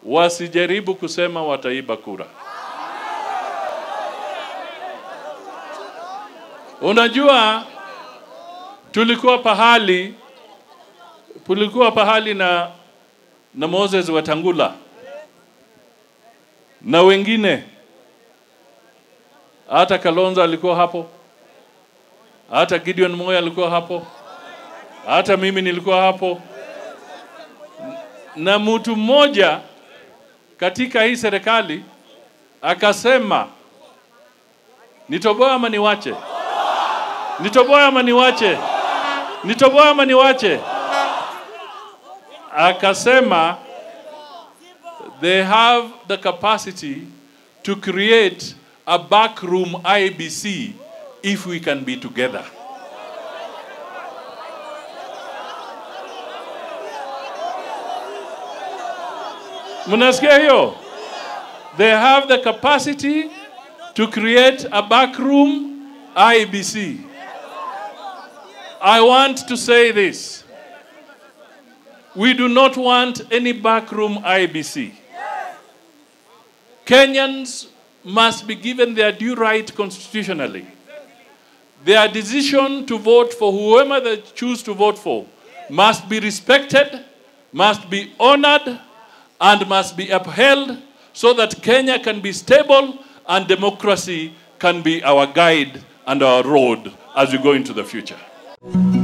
wasijaribu kusema wataiba kura. Unajua, tulikuwa pahali tulikuwa pahali na na Moses Wetangula na wengine, hata Kalonzo alikuwa hapo, hata Gideon Moi alikuwa hapo, hata mimi nilikuwa hapo, na mtu mmoja katika hii serikali akasema, nitoboe ama niwache? Nitoboe ama niwache? Nitoboe ama niwache? Akasema they have the capacity to create a backroom IBC if we can be together. Mnasikia hiyo? They have the capacity to create a backroom IBC. I want to say this. We do not want any backroom IBC. Kenyans must be given their due right constitutionally. Their decision to vote for whoever they choose to vote for must be respected, must be honored, and must be upheld so that Kenya can be stable and democracy can be our guide and our road as we go into the future.